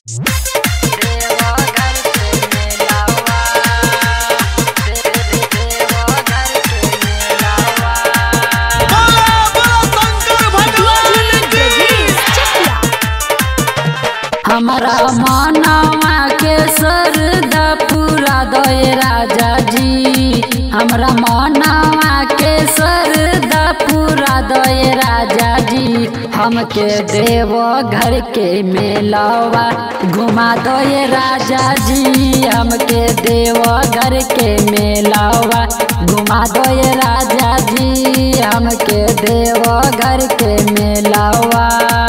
हमरा मनवा के सरदा पूरा दय राजा जी हमरा मनवा के सरदा पूरा दय राजा जी हमके देव घर के मेलवा घुमा दय राजा जी हमके देव घर के मेलवा घुमा दय राजा जी हमके देव घर के मेलवा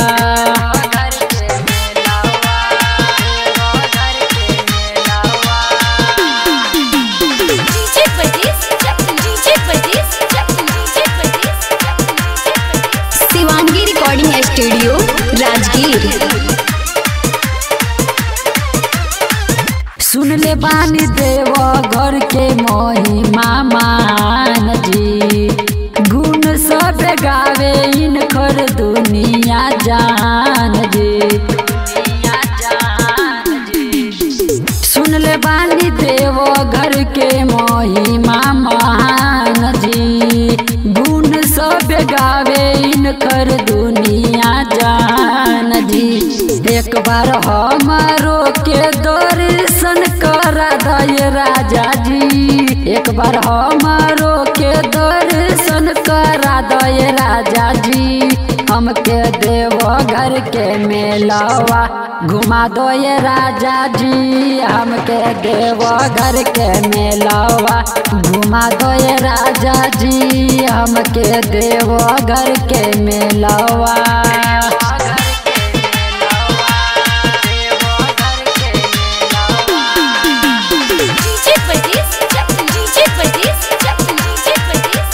डीजे बजीज डीजे बजीज डीजे बजीज शिवांगी रिकॉर्डिंग स्टूडियो राजगीर सुन ले बानी देव घर के महिमा मान जी गुण सब गावे इनकर दुनिया जान जी सुन ले बानी देव घर के महिमा महान जी गुण सब गावे इनकर दुनिया जान जी एक बार हमारो के दर्शन करा दय राजा जी एक बार हमारो के दर्शन करा दय राजा जी हमके देव घर के मेलवा घुमा दो ये राजा जी हमके देव घर के मेलवा घुमा दो ये राजा जी हमके देव घर के मेलवा डीजे बजीज डीजे बजीज डीजे बजीज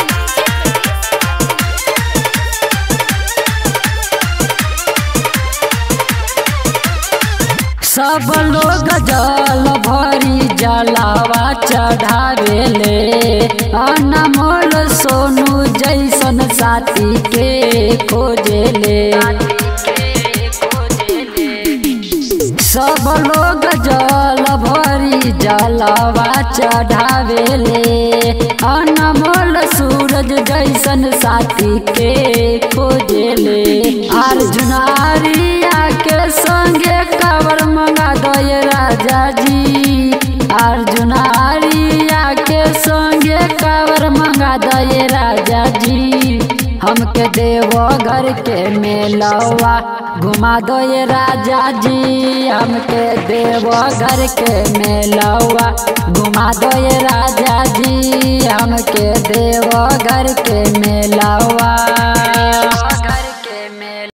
सब लोग जल भरी जलावा चढ़ावेले अनमोल सोनू जैसन साथी के खोजेले सब लोग जल भरी जलावा चढ़ावेले अनमोल सूरज जैसन साथी के खोजेले अर्जुन आरिया के संगे कवर मंगा दय राजा जी अर्जुन आरिया के संगे कवर मंगा दय राजा जी हमके देव घर के मेलवा घुमा दो ये राजा जी हमके देव घर के मेलवा घुमा दो ये राजा जी हमके देव घर के मेलवा